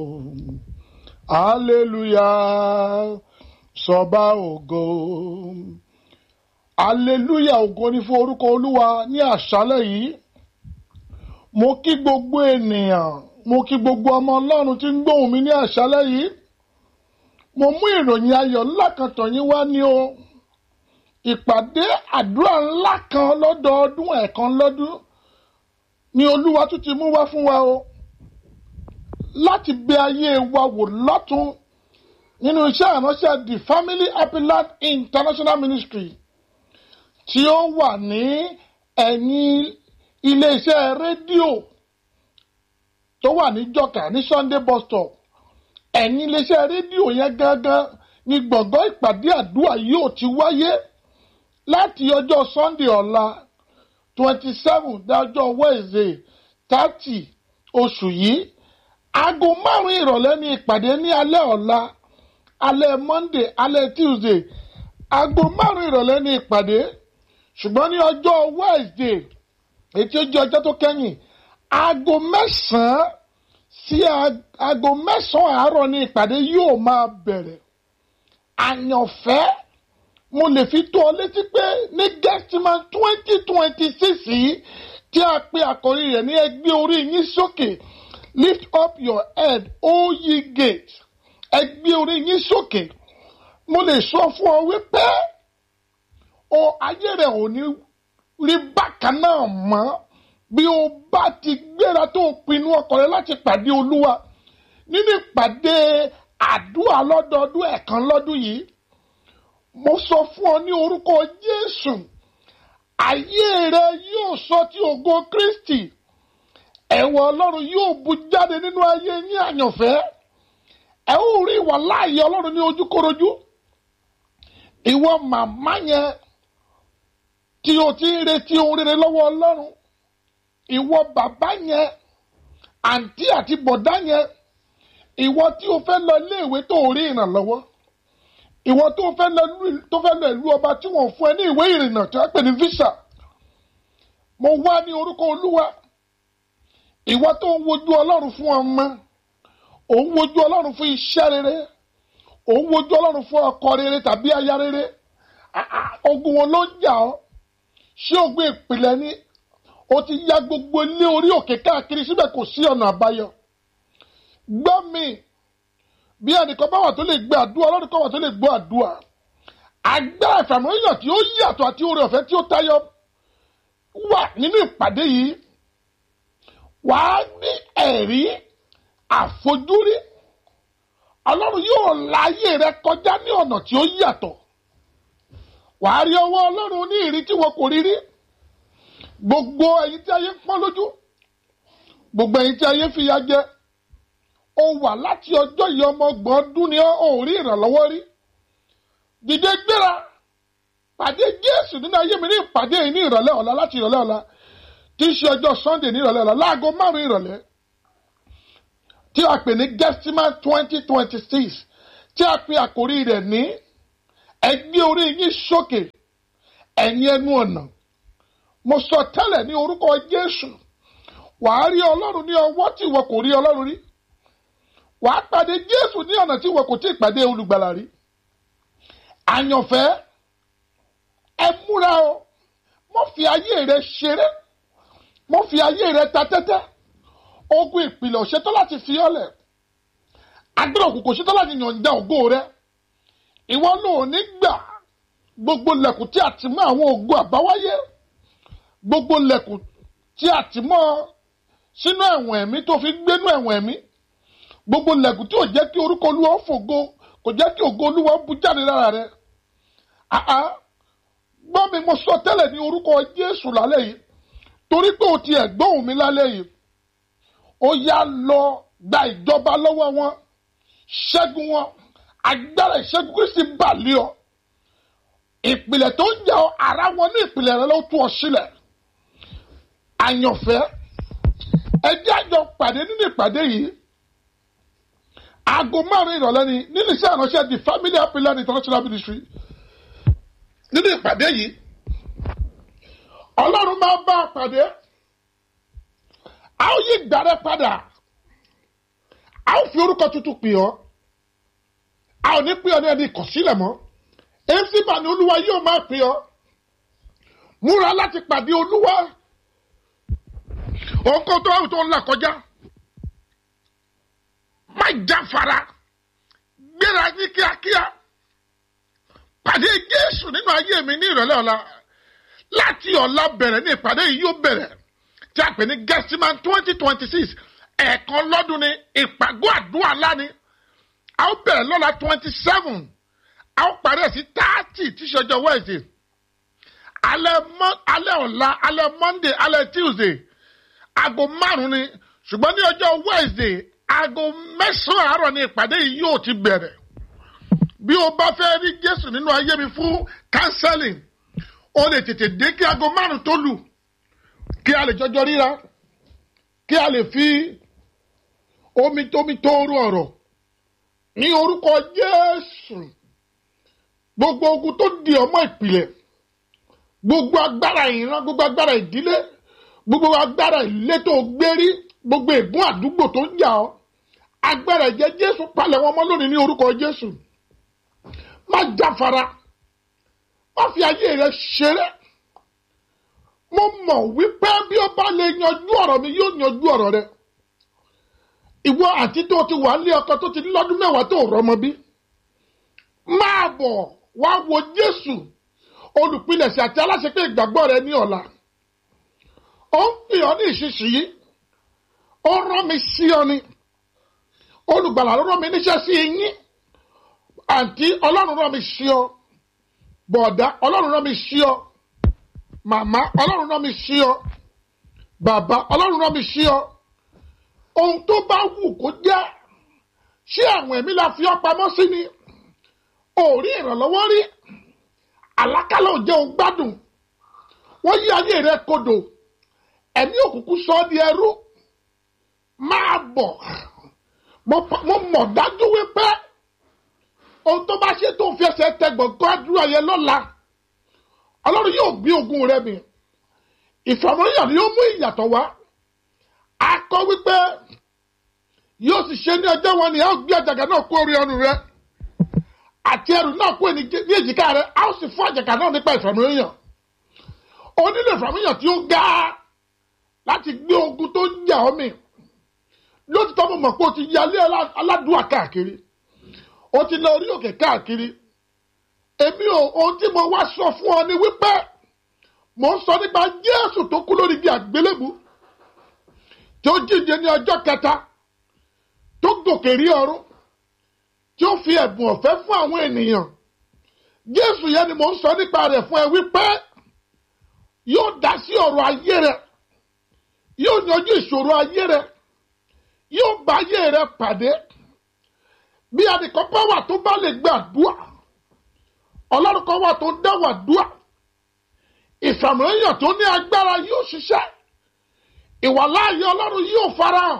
hallelujah sọba ògo hallelujah ògo ni fún orúkọ olúwa ní àṣálẹ́ yìí mo kí gbogbo ènìyàn mo kí gbogbo ọmọ ọlọ́run tí ń gbóhùn mi ní àṣálẹ́ yìí mo mú ìròyìn ayọ̀ ńlá kan tọ̀ yín wá ní o ìpàdé àdúrà ńlá kan lọ́dọọdún ẹ̀ẹ̀kan lọ́dún ni olúwa tún ti mú wá fún wa o láti bẹ ayé wa wò lọ́tún nínú iṣẹ́ ìránṣẹ́ the family happy land international ministry tí ó wà ní ẹ̀yìn iléeṣẹ́ rédíò tó wà ní jọ̀kà ní sunday bus stop ẹ̀yìn iléeṣẹ́ rédíò yẹn gangan ni gbọ̀ngàn ìpàdé àdúrà yóò ti wáyé láti ọjọ́ sunday ọ̀la twenty seven dájọ́ wednesday thirty oṣù yìí aago márùn-ún ìrọ̀lẹ́ ní ìpàdé ní alẹ́ ọ̀la alẹ́ monday alẹ́ tuesday aago márùn-ún ìrọ̀lẹ́ ní ìpàdé ṣùgbọ́n ní ọjọ́ wednesday ètí ó jẹ́ ọjọ́ tó kẹ́yìn aago mẹ́sàn-án sí aago mẹ́sàn-án àárọ̀ ní ìpàdé yóò máa bẹ̀rẹ̀ àyànfẹ́ mo lè fi tó ọ létí pé ní gẹ́stímà twenty twenty six yìí tí a pe àkòrí rẹ̀ ní ẹgbẹ́ orí yín sókè lift up your head o ye gate ẹgbẹ́ orí yín sókè mo lè sọ fún ọ wípé o ayé rẹ̀ ò ní rí bákan náà mọ́ bí o bá ti gbéra tó o pinnu ọkàn rẹ láti pàdé olúwa nínú ìpàdé àdúrà lọ́dọọdún ẹ̀kan lọ́dún yìí mo sọ fún ọ ní orúkọ jésù ayé rẹ yóò sọ ti ògo kristi ẹ̀wọ̀n ọlọ́run yóò bu jáde nínú ayé yín àyànfẹ́ ẹ ó rí ìwà láàyè ọlọ́run ní ojúkorojú ìwọ màmá yẹn tí o ti ń retí ohun rere lọ́wọ́ ọlọ́run ìwọ bàbá yẹn àǹtí àti bọ̀dá yẹn ìwọ tí o fẹ́ lọ iléèwé tó o rí ìrànlọ́wọ́ ìwọ tó fẹ́ lọ tó fẹ́ lọ ìlú ọba tí wọ́n fún ẹ ní ìwé ìrìnnà tí wọ́n pè ní visa mo wá ní orúkọ olúwa ìwọ tó ń wojú ọlọ́run fún ọmọ òun wojú ọlọ́run fún iṣẹ́ rere òun wojú ọlọ́run fún ọkọ rere tàbí aya rere ogun wọn ló ń jà ọ́ ṣé ogun ìpìlẹ̀ ni o ti ya gbogbo ilé orí òkè káàkiri síbẹ̀ kò sí ọ̀nà àbáyọ gbọ́ mi bí ẹnìkan bá wà tó lè gbé àdúrà ọlọ́run kan wà tó lè gbọ́ àdúrà agbára ìfàmìlíyàn tí ó yàtọ̀ àti oore ọ̀fẹ́ tí ó tayọ wà nínú ìpàdé yìí wàá ní ẹ̀rí àfojúrí ọlọ́run yóò láyé rẹ kọjá ní ọ̀nà tí ó yàtọ̀ wàá rí ọwọ́ ọlọ́run ní ìrí tí wọn kò rí rí gbogbo ẹ̀yin tí ayé ń pọ́n lójú gbogbo ẹ̀yin tí ayé fìyà jẹ ó wà láti ọjọ́ yìí ọmọ ọgbọ̀n ọdún ni ó rí ìrànlọ́wọ́ rí dìde gbéra pàdé jésù nínú ayé mi ní ìpàdé yìí ní ìrọ̀lẹ́ ọ̀la láti ìrọ̀lẹ́ ọ̀la tí í ṣe ọjọ́ sunday ní ìrọ̀lẹ́ ọ̀la láago márùn-ún ìrọ̀lẹ́ tí a pè ní gẹ́stímà twenty twenty six tí a pè àkórí rẹ̀ ní ẹgbẹ́ orí yín sókè ẹ̀yin ẹnu ọ̀nà mo sọ tẹ́lẹ̀ ní orúkọ jésù wàá rí ọlọ́run ní ọwọ́ tí ìwọ kò rí ọlọ́run rí wàá pàdé jésù ní ọ̀nà tí ìwọ kò tí ì pàdé olùgbàlà rí àyànfẹ́ ẹ múra o mo fi ayé rẹ ṣeré mo fi ayé rẹ ta tẹ́tẹ́ ogun ìpìlẹ̀ òṣètọ́ láti fi ọ́lẹ̀ agbára òkùnkùn òṣètọ́ láti yànjá ògo rẹ ìwọ náà ní gbà gbogbo lẹ̀kùn tí a ti mọ́ àwọn ògo àbáwáyé gbogbo lẹ̀kùn tí a ti mọ́ sínú ẹ̀wọ̀n ẹ̀mí tó fi gbénú ẹ̀wọ̀n ẹ̀mí gbogbo lẹ̀kùn tí ò jẹ́ kí orúkọ olúwa fògo kò jẹ́ kí ògo olúwa bú jáde lára rẹ àá gbọ́ mi mo sọ tẹ́lẹ̀ ní orúkọ jésù lálẹ́ yìí torí pé o ti ẹ̀gbọ́n mi lálẹ́ yìí ó yá lọ gba ìjọba lọ́wọ́ wọn ṣẹ́gun wọn agbára ìṣẹ́gun kristi bà lé ọ ìpìlẹ̀ tó ń jà ọ ara wọn ní ìpìlẹ̀ rẹ ló tú ọ sílẹ̀ àyànfẹ́ ẹjẹ́ àjọ pàdé nínú ìpàdé yìí aago márùn ìrọ̀lẹ́ ni nínú iṣẹ́ ìránṣẹ́ the family happy land international ministry nínú ìpàdé yìí ọlọ́run máa bá a pàdé a ó yí ìgbà rẹ padà a ó fi orúkọ tuntun pè ọ́ a ò ní pè ọ́ ní ẹni ìkọ̀sílẹ̀ mọ́ èsìbà ni olúwa yóò máa pè ọ́ múra láti pàdé olúwa òǹkó tó àwọn tó ń là kọjá má jáfara gbéra ní kíákíá pàdé jésù nínú ayé mi ní ìrọ̀lẹ́ ọ̀la láti ọ̀la bẹ̀rẹ̀ ní ìpàdé yìí yóò bẹ̀rẹ̀ tí a pè ní gẹ́símán twenty twenty six ẹ̀ẹ̀kan lọ́dún ni ìpàgọ́ àdúrà lánìí a ó bẹ̀rẹ̀ lọ́la twenty seven a ó parí ẹ̀ sí thirty tí ṣọjọ́ wednesday alẹ́ mọ́ alẹ́ ọ̀la alẹ́ monday alẹ́ tuesday aago márùn-ún ni ṣùgbọ́n ní ọjọ́ wednesday aago mẹ́sàn-án àárọ̀ ni ìpàdé yìí yóò ti bẹ̀rẹ̀ bí o bá fẹ́ rí jésù nínú ayé mi fún counseling o lè tètè dé kí aago márùn-ún tó lù kí a lè jọjọ ríra kí a lè fi omi tómi tóoru ọ̀rọ̀ ní orúkọ jésù gbogbo ogun tó di ọmọ ìpìlẹ̀ gbogbo agbára ìran gbogbo agbára ìdílé gbogbo agbára ìletò gbérí gbogbo ègún àdúgbò tó ń jà ọ́ agbára ìjẹ́ jésù palẹ̀ wọn mọ́ lónìí ní orúkọ jésù má jáfara má fi ayé rẹ ṣeré mo mọ̀ wípé bí ó bá lè yanjú ọ̀rọ̀ mi yóò yanjú ọ̀rọ̀ rẹ ìwọ àti tó ti wà nílé ọkọ tó ti ní lọ́dún mẹ́wàá tó rọmọ bí máa bọ̀ wá wo jésù olùpilẹ̀sẹ̀ àti aláṣepé ìgbàgbọ́ rẹ ní ọ̀la ó ń pè ọ́ ní ìṣiṣìyí ó rán mi sí ọ ni olùgbàlà ló rán mi níṣẹ́ sí yín àǹtí ọlọ́run rán mi sí ọ bọ̀dá ọlọ́run rán mi sí ọ màmá ọlọ́run rán mi sí ọ bàbá ọlọ́run rán mi sí ọ ohun tó bá wù kó jẹ́ ṣé àwọn ẹ̀mí la fi ọ́ pamọ́ sí ni ò rí ìrànlọ́wọ́ rí àlákàlà ò jẹ́ òun gbádùn wọ́n yí ayé rẹ kodò ẹ̀mí òkùnkùn sọ ọ́ di ẹrú máa bọ̀ mo mọ̀ dájú wípé ohun tó bá ṣe tó ń fi ẹsẹ̀ tẹ gbọ̀ngàn àdúrà yẹn lọ́la ọlọ́run yóò gbé ogun rẹ mi ìfàmọ́yàn ni yóò mú ìyàtọ̀ wá a kọ wípé yóò sì ṣe ní ọjọ́ wọn ni a ó gbé àjàgà náà kó orí ọrùn rẹ àti ẹrù náà kó ní èjìká rẹ a ó sì fún àjàgà náà nípa ìfàmọ́yàn o nílò ìfàmọ́yàn tí ó ga láti gbé ogun tó ń jà ọ́ mi lótìtọ́ mo mọ̀ pé o ti yalé aládùúà káàkiri o ti lọ orí òkè káàkiri èmi ò ohun tí mo wá sọ fún ọ ni wípé mo ń sọ nípa Jésù tó kú lórí igi àgbélébù tí ó jíǹde ní ọjọ́ kẹta tó gòkè rí ọ̀run tí ó fi ẹ̀bùn ọ̀fẹ́ fún àwọn ènìyàn Jésù yẹn ni mo ń sọ nípa rẹ̀ fún ẹ wípé yóò dá sí ọ̀rọ̀ ayé rẹ yóò yanjú ìṣòro ayé rẹ yóò bá ayé rẹ pàdé bí adìkan bá wà tó bá lè gbàdúrà ọlọ́run kan wà tó ń dá wàdúrà ìfàmìlẹ́yìn tó ní agbára yóò ṣiṣẹ́ ìwàláàyè ọlọ́run yóò farahàn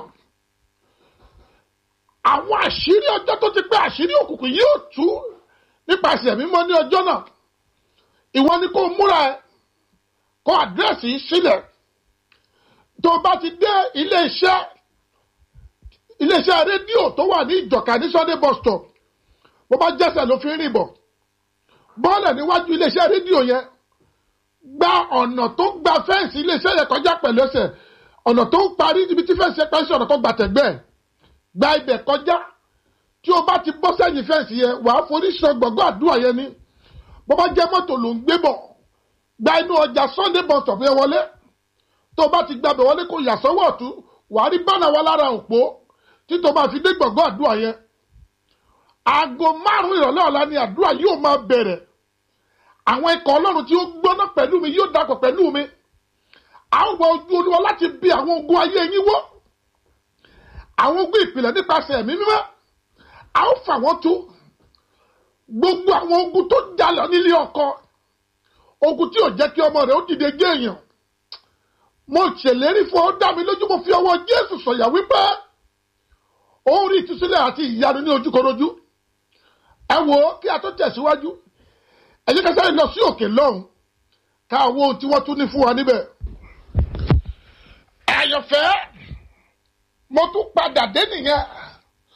àwọn àṣírí ọjọ́ tó ti pé àṣírí òkùnkùn yóò tú nípasẹ̀ mímọ́ ní ọjọ́ náà ìwọ ni kó múra ẹ kó àdírẹ́sì yìí sílẹ̀ tó bá ti dé ilé iṣẹ́ ilé iṣẹ́ rédíò tó wà ní ìjọ̀ka ní Sunday bus stop bó bá jẹ́sẹ̀ ló fi ń rìn bọ̀ bọ́ọ̀lẹ̀ níwájú ilé iṣẹ́ rédíò yẹn gba ọ̀nà tó gba fẹ́ǹsì ilé iṣẹ́ yẹn kọjá pẹ̀lú ẹsẹ̀ ọ̀nà tó ń parí níbi tí fẹ́ǹsì yẹn parí sí ọ̀nà tó gba tẹ̀gbẹ́ ẹ̀ gba ibẹ̀ kọjá tí o bá ti bọ́ sẹ́yìn fẹ́ǹsì yẹn wàá forí sọ gbọ̀ngàn àdúrà yẹn ni bó bá jẹ́ mọ́tò ló ń gbé bọ̀ gba inú ọjà Sunday bus stop yẹn wọlé tó o bá ti gbàbẹ̀ wọlé kó yà sọ́wọ́ ọ̀tún wàá rí bánà wa lára òpó tí tó bá fi dé gbọ̀ngàn àdúrà yẹn aago márùn-ún ìrọ̀lẹ́ ọ̀la ni àdúrà yóò máa bẹ̀rẹ̀ àwọn ikọ̀ ọlọ́run tí ó gbóná pẹ̀lú mi yóò dàpọ̀ pẹ̀lú mi a ó wọ ojú olúwa láti bí àwọn ogun ayé yín wó àwọn ogun ìpìlẹ̀ nípasẹ̀ ẹ̀mí mímọ́ a ó fà wọ́n tú gbogbo àwọn ogun tó jalè nílé ọkọ ogun tí ò jẹ́ kí ọmọ rẹ̀ ó dìde gé èèyàn mo ṣèlérí fún ọ dá mi lójú mo fi ọwọ́ jésù sọ̀yà wípé ó rí ìtúsílẹ̀ àti ìyanu ní ojúkorojú ẹ wò ó kí a tó tẹ̀síwájú ẹ jẹ́ ká sáré lọ sí òkè lọ́hùn ká wo ohun tí wọ́n tún ní fún wa níbẹ̀. àyànfẹ́ mo tún padà dé nìyẹn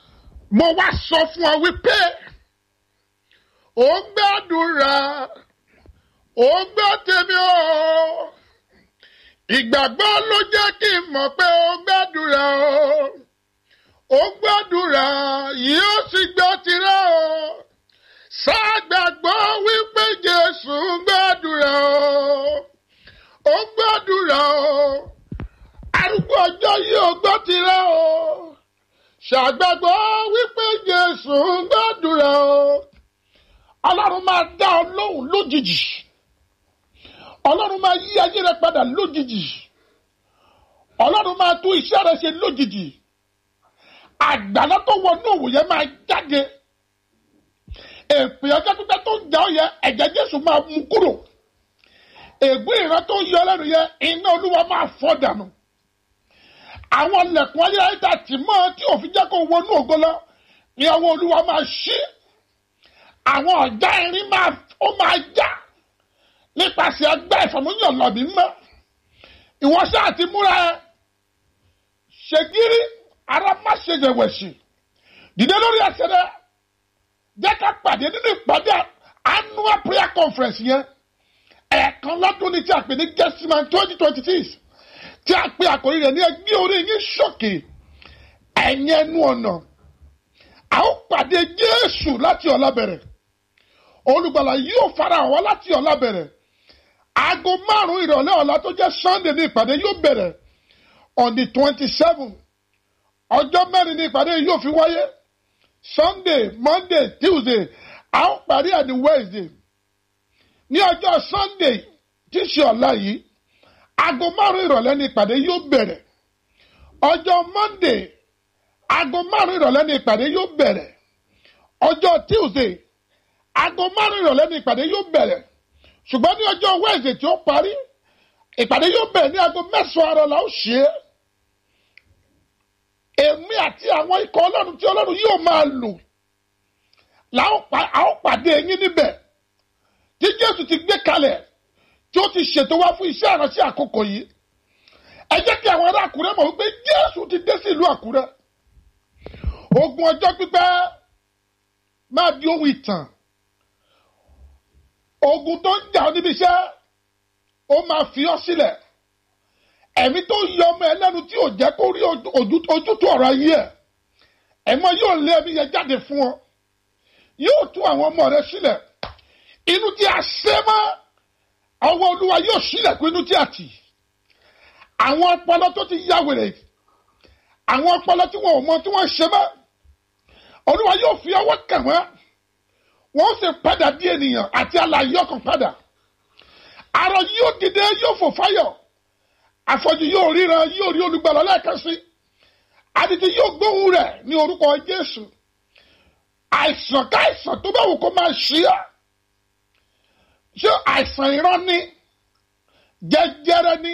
mo wá sọ fún ọ wípé ó gbàdúrà ó gbọ́ tèmi o ìgbàgbọ́ ló jẹ́ kí n mọ̀ pé ó gbàdúrà o ó gbàdúrà yóò sì gbọ́ tirẹ̀ o ṣàgbàgbọ́ wípé Jésù gbàdúrà o ó gbàdúrà o arúgbó ọjọ́ yìí ó gbọ́ tirẹ̀ o ṣàgbàgbọ́ wípé Jésù gbàdúrà o ọlọ́run máa dá ọ lóhùn lójijì ọlọ́run máa yí ayé rẹ padà lójijì ọlọ́run máa tún iṣẹ́ rẹ ṣe lójijì àgbàlá tó wọnú òwò yẹn máa jáde èpè ọjọ́ pípẹ́ tó ń jà ọ́ yẹ ẹ̀jẹ̀ jésù máa mú kúrò ègún ìran tó yọ lẹ́nu yẹ iná olúwa máa fọ́ dànù àwọn lẹ̀kùn ayérayé tà tì mọ́ tí òfin jẹ́ kó wọnú ògo lọ ni ọwọ́ olúwa máa ṣí àwọn ọ̀já irin máa ó máa já nípasẹ̀ ẹgbẹ́ ìfọ̀múyàn lọ́bì mọ́ ìwọ sáà ti múra ẹ ṣègírí ara má ṣe yẹ̀wẹ̀sì dìde lórí ẹsẹ̀ rẹ jẹ́ ká pàdé nínú ìpàdé annual prayer conference yẹn ẹ̀ẹ̀kan lọ́dún ní tí a pè ní gẹ́sìmán twenty twenty six tí a pè àkòrí rẹ̀ ní ẹgbẹ́ orí yín sókè ẹ̀yìn ẹnu ọ̀nà a ó pàdé Jésù láti ọ̀la bẹ̀rẹ̀ olùgbàlà yóò fara hàn wá láti ọ̀la bẹ̀rẹ̀ aago márùn-ún ìrọ̀lẹ́ ọ̀la tó jẹ́ Sunday ní ìpàdé yóò bẹ̀rẹ̀ on the twenty seven ọjọ́ mẹ́rin ní ìpàdé yóò fi wáyé Sunday Monday Tuesday a ó parí ẹ̀ ní Wednesday ní ọjọ́ Sunday tí í ṣe ọ̀la yìí aago márùn-ún ìrọ̀lẹ́ ní ìpàdé yóò bẹ̀rẹ̀ ọjọ́ Monday aago márùn-ún ìrọ̀lẹ́ ní ìpàdé yóò bẹ̀rẹ̀ ọjọ́ Tuesday aago márùn-ún ìrọ̀lẹ́ ní ìpàdé yóò bẹ̀rẹ̀ ṣùgbọ́n ní ọjọ́ Wednesday tí ó parí ìpàdé yóò bẹ̀rẹ̀ ní aago mẹ́sàn-án àárọ̀ la ó ṣe é èmi àti àwọn ikọ̀ ọlọ́run tí ọlọ́run yóò máa lò la ó pàdé yín níbẹ̀ tí Jésù ti gbé kalẹ̀ tí ó ti ṣètò wá fún iṣẹ́ ìránṣẹ́ àkókò yìí ẹ jẹ́ kí àwọn ará Àkúrẹ́ mọ̀ wípé Jésù ti dé sí ìlú Àkúrẹ́ ogun ọjọ́ pípẹ́ máa di ohun ìtàn ogun tó ń jà ọ́ níbi iṣẹ́ ó máa fi ọ́ sílẹ̀ ẹ̀mí tó yọ ọmọ ẹ lẹ́nu tí ò jẹ́ kó rí ojútùú ọ̀rọ̀ ayé ẹ̀ ẹ̀mọ́ yóò lé ẹ̀mí yẹn jáde fún ọ yóò tú àwọn ọmọ rẹ sílẹ̀ inú tí a ṣe mọ́ ọwọ́ olúwa yóò sílẹ̀kùn inú tí a tì àwọn ọpọlọ tó ti yá wèrè àwọn ọpọlọ tí wọn ò mọ tí wọn ṣe mọ́ olúwa yóò fi ọwọ́ kàn wọ́n wọ́n sì padà di ènìyàn àti alààyè ọkàn padà arọ yóò dìde yóò fò fáyọ̀ afọ́jú yóò ríran yóò rí olùgbàlà lẹ́ẹ̀kan sí adití yóò gbóhùn rẹ̀ ní orúkọ Jésù àìsàn káìsàn tó bá wù kó máa ṣí à ṣé àìsàn ìran ni jẹjẹrẹ ni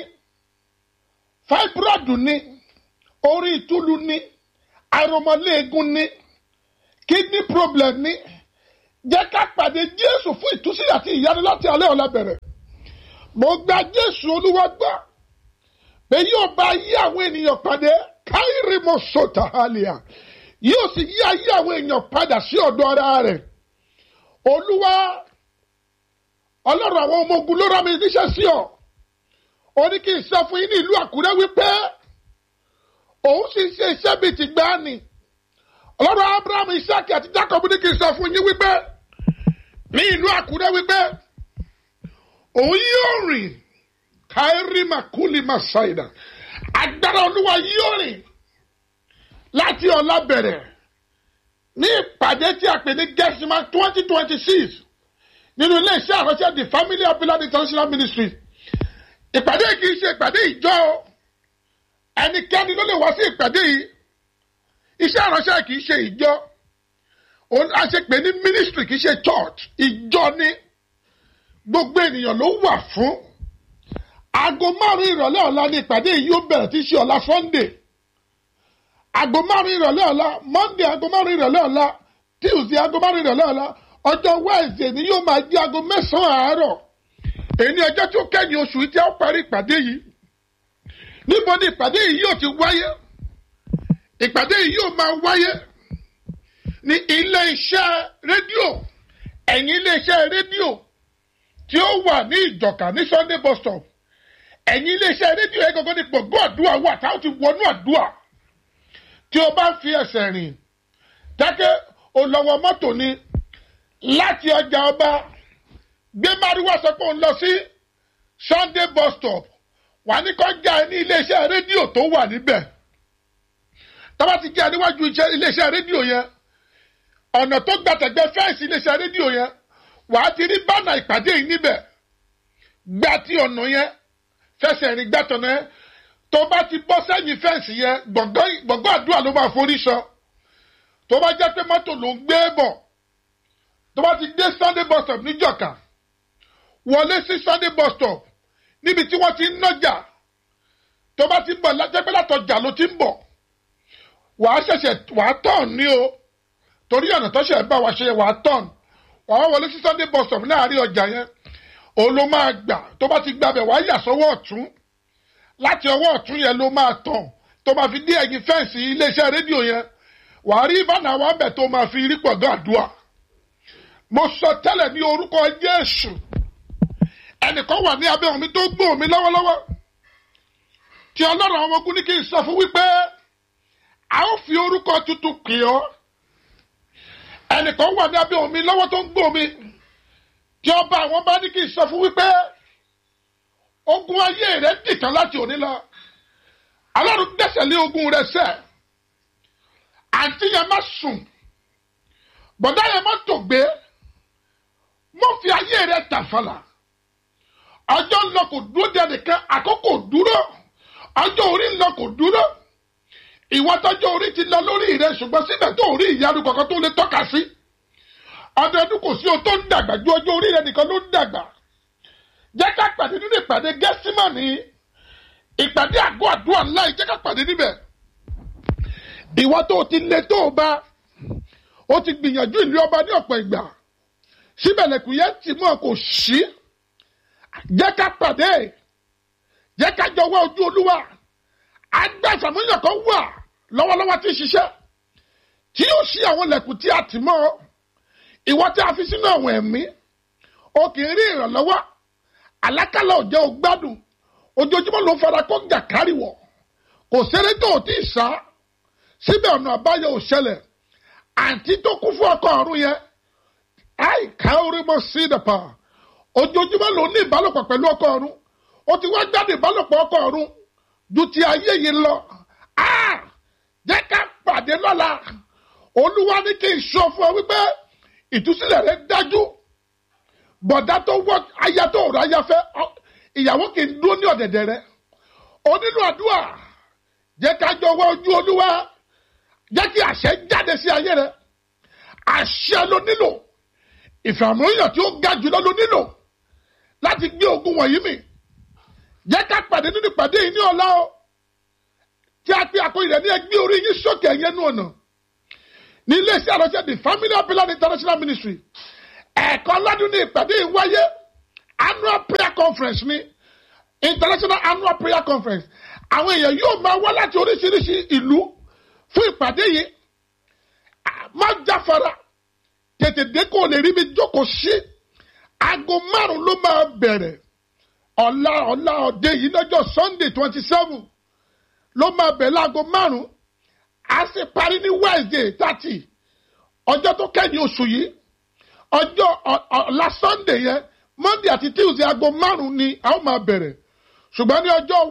fáibúrọ̀dù ni orí ìtúlu ni àròmọléegun ni kidney problem ni jẹ́ ká pàdé Jésù fún ìtúsílẹ̀ àti ìyanu láti alẹ́ ọ̀la bẹ̀rẹ̀ mo gba Jésù Olúwa gbà pé yóò bá yí àwọn ènìyàn pàdé káyìrì mo sọ̀tà àlìyà yóò sì yí ayé àwọn èèyàn padà sí ọ̀dọ̀ ara rẹ̀ Olúwa Ọlọ́run àwọn ọmọ ogun ló rán mi níṣẹ́ sí ọ ó ní kí n sọ fún yín ní ìlú Àkúrẹ́ wípé òun sì ṣe iṣẹ́ bíi ti gbáàní Ọlọ́run Abraham Isaac àti Jacob ní kí n sọ fún yín wípé ní ìlú Àkúrẹ́ wípé òun yóò rìn kairi makuli masaida agbára olúwa yóò rìn láti ọ̀la bẹ̀rẹ̀ ní ìpàdé tí a pè ní gẹ́sìmá twenty twenty six nínú iléeṣẹ́ àránṣẹ́ the family of blood international ministry ìpàdé kì í ṣe ìpàdé ìjọ ẹnikẹ́ni ló lè wá sí ìpàdé yìí iṣẹ́ àránṣẹ́ kì í ṣe ìjọ a ṣe pè ní ministry kì í ṣe church ìjọ ni gbogbo ènìyàn ló wà fún aago márùn ìrọ̀lẹ́ ọ̀la ni ìpàdé yìí yóò bẹ̀rẹ̀ tí í ṣe ọ̀la sunday aago márùn ìrọ̀lẹ́ ọ̀la monday aago márùn ìrọ̀lẹ́ ọ̀la tuesday aago márùn ìrọ̀lẹ́ ọ̀la ọjọ́ wednesday ni yóò máa di aago mẹ́sàn-án àárọ̀ èyí ni ọjọ́ tí ó kẹ́yìn oṣù yìí tí a ó parí ìpàdé yìí níbo ni ìpàdé yìí yóò ti wáyé ìpàdé yìí yóò máa wáyé ní ilé iṣẹ́ rédíò ẹ̀yìn ilé iṣẹ́ rédíò tí ó wà ní ìjọ̀ká ní Sunday bus stop ẹ̀yìn ilé iṣẹ́ rédíò yẹn gangan ní gbọ̀ngbọ̀n àdúrà wà táwọn ti wọnú àdúrà tí o bá ń fi ẹsẹ̀ rìn dákẹ́ olówó mọ́tò ni láti ọjà ọba gbé márùwá sọ pé òun lọ sí Sunday bus stop wà ní kọjá ní iléeṣẹ́ rédíò tó wà níbẹ̀ tọ́ba ti jẹ́ níwájú iléeṣẹ́ rédíò yẹn ọ̀nà tó gbàtẹ̀gbẹ́ fẹ́ǹsì iléeṣẹ́ rédíò yẹn wàá ti rí bánà ìpàdé yìí níbẹ̀ gbà tí ọ̀nà yẹn fẹsẹ̀ rìn gbàtọ̀nà yẹn tó bá ti bọ́ sẹ́yìn fẹ́ǹsì yẹn gbọ̀ngàn àdúrà ló máa forí sọ tó bá jẹ́ pé mọ́tò ló ń gbé bọ̀ tó bá ti dé Sunday bus stop níjọ̀ka wọlé sí Sunday bus stop níbi tí wọ́n ti ń nájà tó bá ti ń bọ̀ lájẹ́pẹ́ látọjà ló ti ń bọ̀ wàá ṣẹ̀ṣẹ̀ wàá tọ̀n ní o torí ọ̀nà tó ṣẹ̀ bá wa ṣe wàá tọ̀n wàá wọlé sí Sunday bus stop láàrin ọjà yẹn òun ló máa gbà tó bá ti gbàbẹ̀ wàá yà sọ́wọ́ ọ̀tún láti ọwọ́ ọ̀tún yẹn ló máa tàn tó máa fi dé ẹ̀yìn fẹ́ǹsì iléeṣẹ́ rédíò yẹn wàá rí ìbànú àwọn abẹ tó máa fi rí pọ̀gán àdúrà mo sọ tẹ́lẹ̀ ní orúkọ Jésù ẹnìkan wà ní abẹ́ omi tó gbọ́ omi lọ́wọ́lọ́wọ́ tí ọlọ́run àwọn ogun ní kí n sọ fún wípé a ó fi orúkọ tuntun pè ọ́ ẹnìkan wà ní abẹ́ omi lọ́wọ́ tó ń gbọ́ omi tí ọba àwọn bá ní kí n sọ fún wípé ogun ayé rẹ̀ dìtàn láti òní lọ ọlọ́run gbẹ́sẹ̀ lé ogun rẹ̀ sẹ́ àǹtí yẹn má sùn bọ̀dá yẹn má tògbé mo fi ayé rẹ̀ tàfàlà ọjọ́ ń lọ kò dúró de ẹnìkan àkókò dúró ọjọ́ orí ń lọ kò dúró ìwọ tọ́jọ́ orí ti lọ lórí rẹ ṣùgbọ́n síbẹ̀ tó rí ìyanu kankan tó lè tọ́ka sí ọdọọdún kò sí o tó ń dàgbà ju ọjọ́ orí rẹ nìkan ló ń dàgbà jẹ́ ká pàdé nínú ìpàdé gẹ́símọ̀nì ìpàdé àgọ́ àdúrà ńlá yìí jẹ́ ká pàdé níbẹ̀ ìwọ tó o ti lé tó o bá o ti gbìyànjú ìlú ọba ní ọ̀pọ̀ ìgbà síbẹ̀ lẹ́kùn yẹn ti mú ọ kò sí jẹ́ ká pàdé jẹ́ ká jọ wá ojú olúwa agbẹ́sàmúyàn kan wà lọ́wọ́lọ́wọ́ tí ń ṣiṣẹ́ tí yóò ṣí àwọn lẹ̀kùn tí a tì mọ́ ọ ìwọ tí a fi sínú àwọn ẹ̀mí o kì í rí ìrànlọ́wọ́ àlákàlà ò jẹ́ o gbádùn ojoojúmọ́ ló fara kó jàkáríwọ̀ kò sẹ́rẹ́ tó o tí ì sá síbẹ̀ ọ̀nà àbáyọ ò ṣẹlẹ̀ àǹtí tó kú fún ọkọ ọ̀run yẹn àìká orí mọ́ sí ìdàpà ojoojúmọ́ ló ní ìbálòpọ̀ pẹ̀lú ọkọ ọ̀run o ti wá gbádùn ìbálòpọ̀ ọkọ ọ̀run ju ti ayé yìí lọ jẹ́ ká pàdé lọ́la olúwa ní kí n sọ fún ọ wípé ìtúsílẹ̀ rẹ dájú bọ̀dá tó wọ́ aya tó rọ aya fẹ́ ìyàwó kì í dúró ní ọ̀dẹ̀dẹ̀ rẹ o nílò àdúrà jẹ́ ká jọ wá ojú olúwa jẹ́ kí àṣẹ jáde sí ayé rẹ àṣẹ ló nílò ìfàmúyàn tí ó ga jùlọ ló nílò láti gbé ogun wọ̀nyí mì jẹ́ ká pàdé nínú ìpàdé yìí ní ọ̀la o tí a pe àkóyè rẹ̀ ní ẹgbẹ́ orí yín sókè ẹ̀yẹ nù ọ̀nà ní iléeṣẹ́ àròṣẹ́ the family of pillar international ministry ẹ̀ẹ̀kan lọ́dún ní ìpàdé yìí wáyé annual prayer conference ní international annual prayer conference àwọn èèyàn yóò máa wá láti oríṣiríṣi ìlú fún ìpàdé yìí má jáfara tètè dé kó o lè rí mi jókòó sí aago márùn ló máa bẹ̀rẹ̀ ọ̀la ọ̀la ọ̀dẹ yìí lọ́jọ́ sunday twenty seven ló máa bẹ̀rẹ̀ láago márùn á sì parí ní wednesday thirty ọjọ́ tó kẹ́yìn oṣù yìí ọjọ́ ọ̀la sunday yẹn monday àti tuesday aago márùn ni a ó máa bẹ̀rẹ̀ ṣùgbọ́n ní ọjọ́